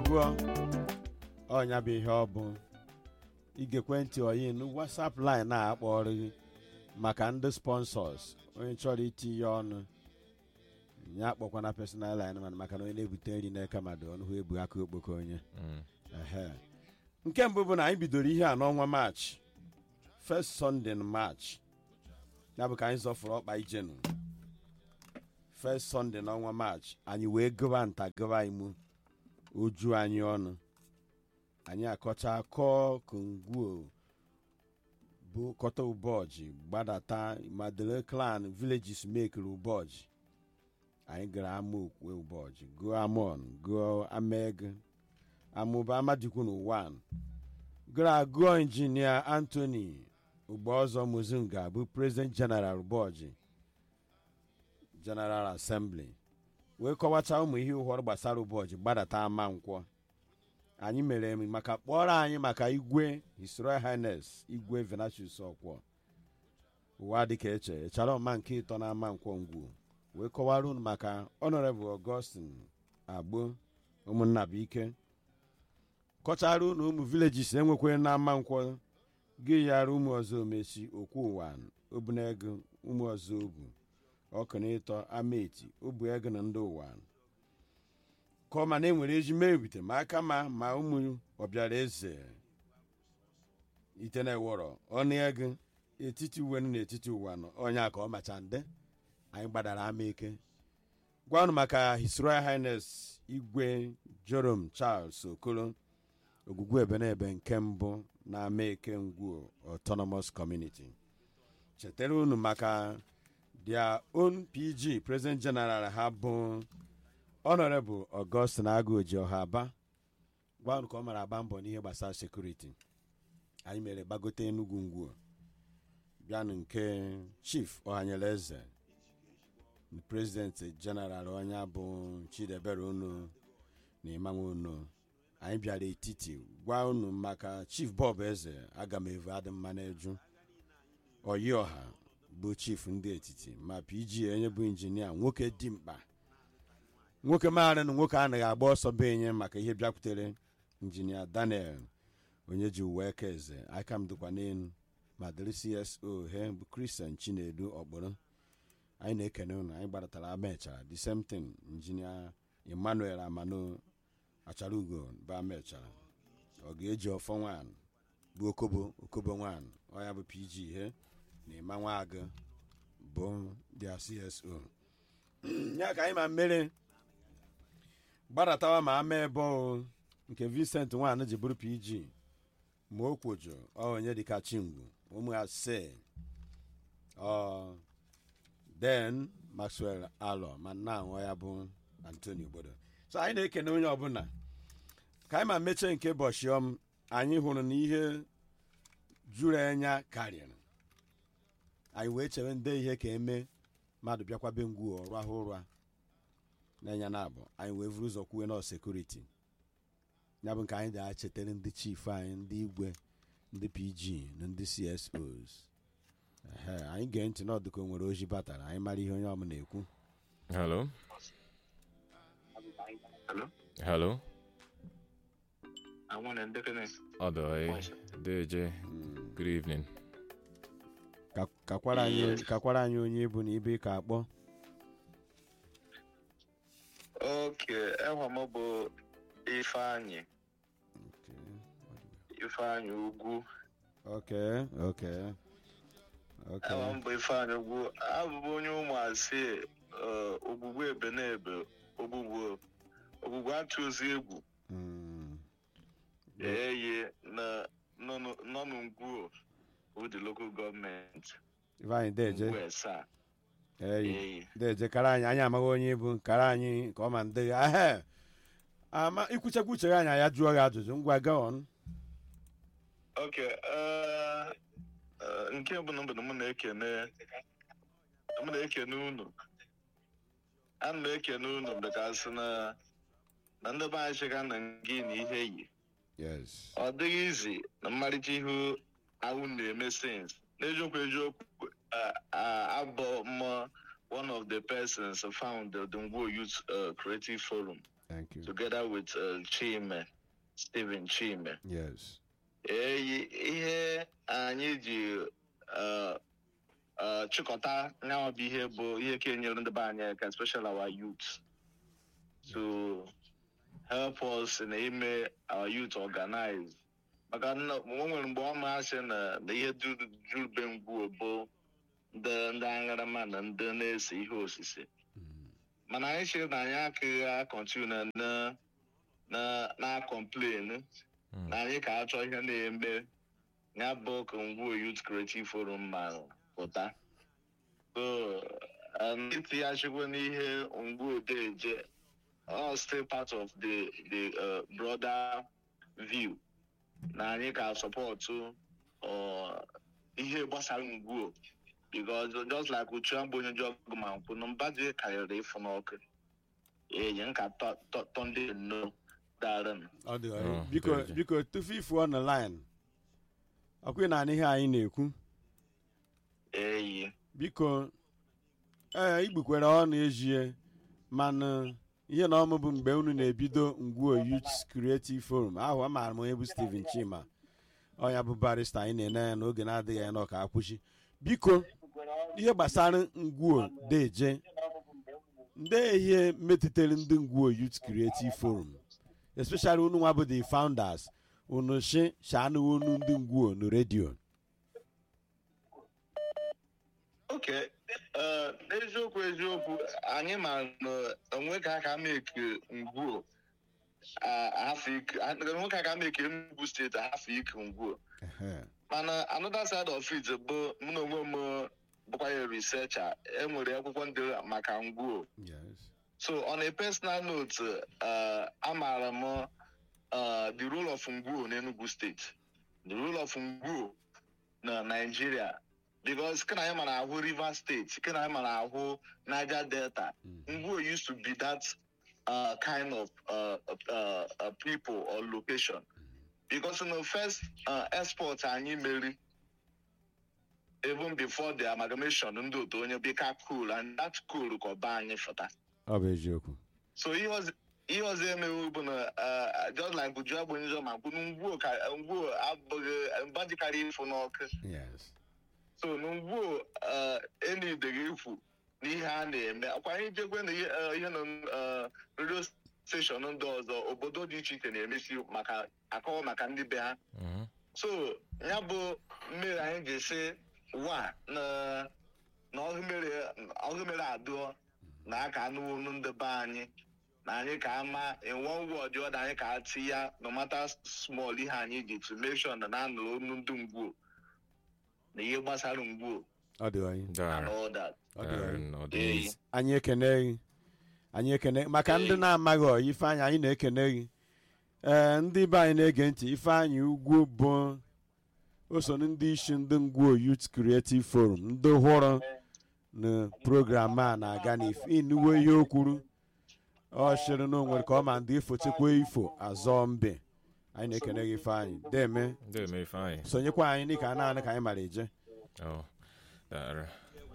gụọ ọnya bụ ihe ọ bụ igekwe ntị oyin whatsapp line a akpọrọ gị maka ndị sponsors onye chọrọ itinye ọnụ ya akpọkwana personal line mana maka na onye na-ebute nri n'aka mmadụ ọnụ hụ ebu aka okpoko onye Mm. Ehe. nke mbụ bụ na anyị bidoro ihe a n'ọnwa maachị first sunday in march ya bụ ka anyị zọfụrụ ọkpa ijenu first sunday n'ọnwa maachị anyị wee gụba nta gụba imu oju anyị ọnụ anyị akọcha kọọ kongwuo bụ kọta ụbọchị gbadata madele clan villages mekere ụbọchị anyị gara ama okwe ụbọchị gụọ amon gụọ ameg amụba amadikwunu 1 gara gụọ injinia anthony ugboọzọ muzunga bụ president general ụbọchị general assembly wee kọwacha ụmụ ihe ụhọrọ gbasara ụbọchị gbadata ama nkwọ anyị mere emi maka kpọrọ anyị maka igwe his royal highness igwe venatius ọkwọ ụwa dịka eche echara ọma nke ịtọ na ama nkwọ ngwu wee kọwara unu maka honorable augustin agbo ụmụnna bụ ike kọchara unu ụmụ villages enwekwe na ama nkwọ gị yara ụmụ ọzọ omechi okwu ụwa obunego ụmụ ọzọ obu ọkụnịtọ ameti obu ego na ndị ụwa ka ọ ma na enwere eji mee ebite ma aka ma ma ụmụ ọbịara eze ite na-ewọrọ ọnụ ego etiti uwe nọ n'etiti ụwa nọ onye a ka ọ macha nde anyị gbadara ama eke gwanụ maka his royal highness igwe jorom charles okoro ogwugwu ebenebe nke mbụ na ama eke ngwu autonomous community chetara unu maka their own pg president general ha bụ honorable augustin agụji ọha aba gwanụ ka ọ mara agba mbọ n'ihe gbasara sekuriti anyị mere gbagote enugwu ngwu bịanụ nke chief ọhanyere eze president general onye bụ chidebere unu na imanwe unu anyị bịara etiti gwa unu maka chief bob eze aga m evu adị mma n'eju oyi ọha bụ chief ndị etiti ma pg onye bụ injinia nwoke dị mkpa nwoke maara na nwoke anaghị agba ọsọ be enye maka ihe bịakwutere injinia daniel onye ji uwe eke eze aka m dịkwa n'elu ma dịrị cso he bụ kristian chinedu ọkpụrụ anyị na-ekene unu anyị gbadatara amechara the same thing injinia emmanuel amano achara ugo bụ amechara ọ ga-eji ọfọ nwan bụ okobo okobo nwan ọ ya bụ pg ihe na ịma nwa agụ bụ dia cso ya ka anyị ma mmere gbadatawa ma ama ebe o nke vincent nwan ji bụrụ pg ma o kwojo ọ onye dịka chingwu ụmụ ase ọ den maxwell alọ ma nna anwụ ya bụ antoni obodo so anyị na-ekene onye ọbụla ka anyị ma mechie nke bọchiọm anyị hụrụ na ihe juru anya karịrị anyị wee chere ndị ihe ka eme mmadụ bịakwabe ngwu ọrụ ahụ ụra na-enya na abụ anyị wee vuru ụzọ kwuwe nọ sekuriti ya bụ nke anyị ga-echetara ndị chief anyị ndị igwe ndị pg na ndị csos Ehe, anyị gee ntị n'ọdụka o nwere oji batara anyị mara ihe onye ọbụla ekwu Hello. Hello? Hello. I want to definitely. Odoy. DJ. Good evening. Ka- kakwara anyị kakwara anyị onye bụ na ibe ka akpọ Okay, enwe m bụ Ifeanyị. Ifeanyị Ugwu. okay okay okay Enwe m bụ Ifeanyị Ugwu. Abụbụ onye ụmụasị eh, ogbugbu ebenebe ogbugbu ogbugbu atụzi egwu Mm. eye na nọ n'ugwu with the local government. Ifeanyị deje Ugwu Esaa. eyi Eyi. deje kara anyị anyị amaghị onye bụ kara anyị ka ọ ma ndị ahe ama ikwuchekwa uche gị anyị ya jụọ gị ajụjụ ngwa gaa on Okay, eh, eh, nke mbụ na mbụ na mụ na-ekene mụ na-ekene unu ana m ekene unu bekasị na na ndị be anyị chịga na gị na ihe yi yes ọ dịghị izi na mmarịcha ihu ahụ na-eme sins n'eziokwu eziokwu eh, ah, abụ m one of the persons found the Ngwo Youth eh, Creative Forum thank you together with uh, Chime, Stephen Chime. yes Eyi ihe anyị ji uh, uh, chịkọta nyawa bụ ihe bụ ihe ka enyere ndị be anyị aka especially our youth to help us na ime our youth organize maka na o nwere mgbe ọ masị na na ihe juru juru be ngwuo bụ ndị ndị aṅarama na ndị na-ese ihe osise Mm. mana anyị chere na anyị akaghị akọntinu na na na na complain Mm. na anyị ka achọ ihe na-eme ya bụ ka ngwuo youth creative forum ma pụta so um, itighachikwa n'ihe ngwuo deje all still part of the the uh, broader view na anyị ka sọpọtụ uh, ihe gbasara ngwuo because just like uchu abụ onye ji ọgụ ma nkwụ na mba dị karịrị ịfụ n'ọkụ enyi nka tọ ndị nnọọ darın ọ dị Oh, biko dị. biko tufu ifuo na line ọkwa na ihe anyị na-ekwu eyi biko ee igbukwere ọnụ ejie mana ihe na ọmụ bụ mgbe unu na-ebido ngwuo youth creative forum ahụ amaara m onye bụ steven chima ọnya bụ barista anyị na-ene ya n'oge na-adịghị anya n'ọka akwụchi biko ihe gbasara ngwuo deje ndị ihe metụtara ndị ngwuo youth creative forum especially unu nwa bụ the founders unu shi shanụ unu ndị ngwuo na redio oke eh, n'eziokwu eziokwu anyị ma na onwe ka aka meke ngwuo ah, afọ ike ah, onwe ka aka meke Enugu steeti afọ ike ngwuo Ehe. mana another side of it bụ mụ na onwe m bụkwa ya researcher enwere akwụkwọ ndị maka ngwuo yes so on a personal note uh, amaara m uh, the role of ngwuo n'enugu steeti the role of ngwuo na nigeria because kana anyị mara ahụ rivers state kana anyị mara ahụ niger delta Mhm. ngwuo used to be that uh, kind of uh, uh, uh, people or location because in the first uh, export anyị meri even before the amalgamation ndị otu onye bika cool and that cool ka ọba anyị fụta ọ bụ eziokwu so ihe ọzọ ihe ọzọ emewu bụ na uh, just like buju agbonye ụzọ ma kwụ ngwuo ka ngwuo abụghị mba dịkarị ịfụ n'ọkụ yes so na ngwuo uh, enideghị ikwu n'ihe a na-eme akwa anyị jekwe na ihe uh, ihe na uh, redio steshọn ndị ọzọ obodo dị iche iche na-emesi maka akọwa maka ndị be ha Mhm. so ya bụ mmiri anyị ji si wa na na ọhụmere adụọ na aka anụ olu ndị be anyị na anyị ka ama in one way or the other anyị ka ati ya no matter small ihe anyị ji to make sure na na-anụ olu ndị ngwuo na ihe gbasara ngwuo ọ dị anyị and Dara. all that ọ dị Dara anyị na ọ dị Ee. easy. anyị ekene gị anyị ekene maka ndị na-amaghị ọ ifeanyị anyị na-ekene gị ee ndị be anyị na-ege ntị ifeanyị ugwu bụ o so na ndị isi ndị ngwuo youth creative forum ndị hụrụ na program a na-aga n'inuwe ihe o kwuru ọ chịrị na o nwere ka ọ ma ndị ifochekwa ifo azọ mbe anyị na-ekene gị ifeanyị deme Deme Ifeanyi. sonyekwa anyị dịka naanị ka anyị mara eje Oh, dara.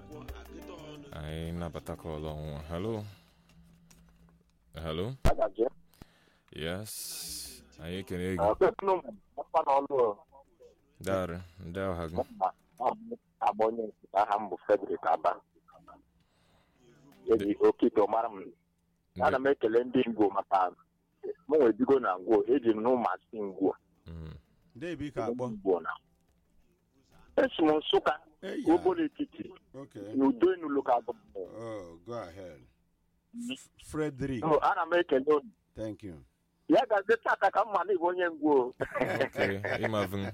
Anyị nabata kọl ọnwụnwa. Hello? Hello? Yes. Anyị ekene gị. Dara. Ndị ọha gị. agba onye nkịta aha m bụ Frederick Aba eji okike mara m ana m ekele ndị ngwo maka m nwee bigo na ngwo eji m n'ụmasị ngwo Mm. debi ka akpọ ngwo na esi m nsụka Eya. obodo etiti okay n'udo enu lokal gọọmenti oh go ahead F- frederick So, ana m ekele unu thank you ya gazi tata ka mma na ịbụ onye ngwo Okay. Ịmavụ.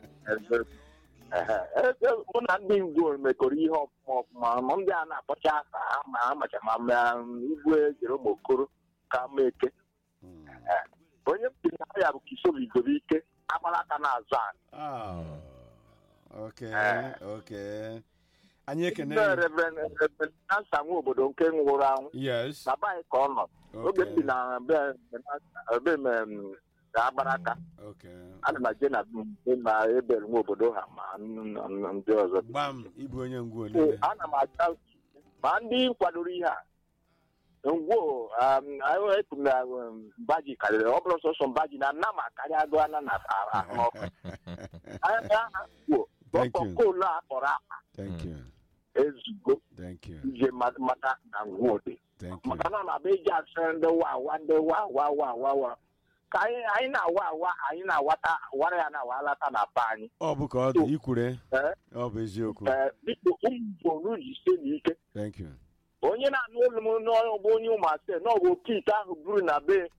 ebe mụ na ndị ngwo mekọrọ ihe ọfụma ọfụma ma ndị a na-akpọcha asa ha ma ha macha ma ma igwe jerome okoro ka ma eke Mm. onye m siri na ya bụ kisobi dobe ike agbara aka n'azụ anyị Ah, okay okay anyị ekene ndị reverend reverend nansa nwa obodo nke nwụrụ anwụ yes na be anyị ka ọ nọ oge m bi okay na be be m em, na agbara aka okay ana m eje na be na ebere nwa obodo ha ma n- n- ndị ọzọ gbam ịbụ onye ngwu So, niile ana m acha ma ndị kwadoro ihe a ngwo anyị ekwu na um, mbaji karịrị ọ bụrụ sọsọ mbaji na nna ma karịa agụ ana na ahụ ọkụ anya aha ngwo Thank ọkọ you. koolu a kpọrọ akpa thank you ezugo thank you ije ma- mata na ngwo dị thank you maka na ọ na-abịa iji asịrị ndị wa awa ndị wa awa wa awa wa ka anyị anyị na-awa awa anyị na-awata wara ya na-awa alata na be anyị ọ bụ ka ọ dị ikwure Eh? ọ bụ eziokwu ee biko ụmụ unu jisie n'ike thank you onye na-anụ olu m n'ọrụ bụ onye ụmụasị na ọ bụ oke ite ahụ buru na be